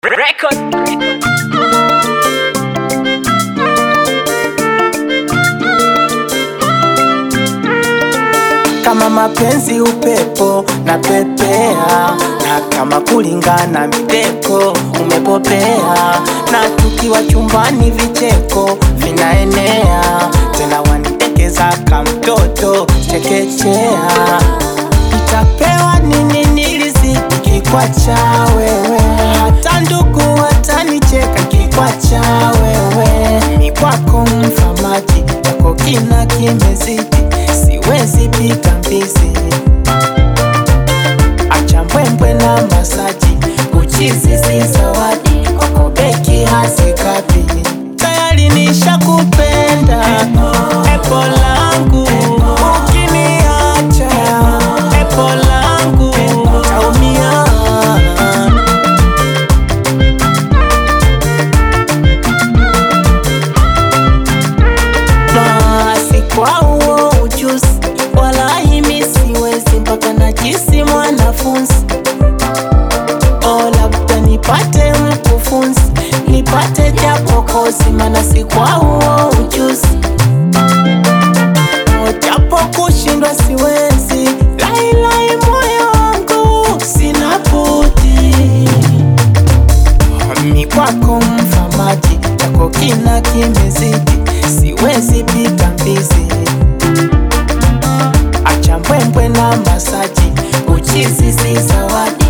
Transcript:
Record. kama mapenzi upepo na pepea, na kama kulingana miteko umepopea, na tukiwa chumbani vicheko vinaenea, tena wanitekeza ka mtoto chekechea. Nitapewa nini nilizidi kikwacha wewe, hata ndugu watanicheka kikwacha wewe, ni kwako mfamaji yako kina kimezidi, siwezi pika mbizi, acha mbwembwe na masaji, uchizi si zawadi, kwako beki hazikapi, tayari nishakupenda epo langu, ukiniacha epo langu taumia. Basi kwa huo ujuzi, walahi mi siwezi mpaka najisi mwanafunzi. O, labda nipate mkufunzi, nipate japo kozi, maana si kwa huo ujuzi. O, japo kushindwa siwezi, lailai moyo wangu sina budi ni kwako mfamaji, yako kina kimezidi, siwezi pika mbizi, acha mbwembwe na masaji, uchizi si zawadi,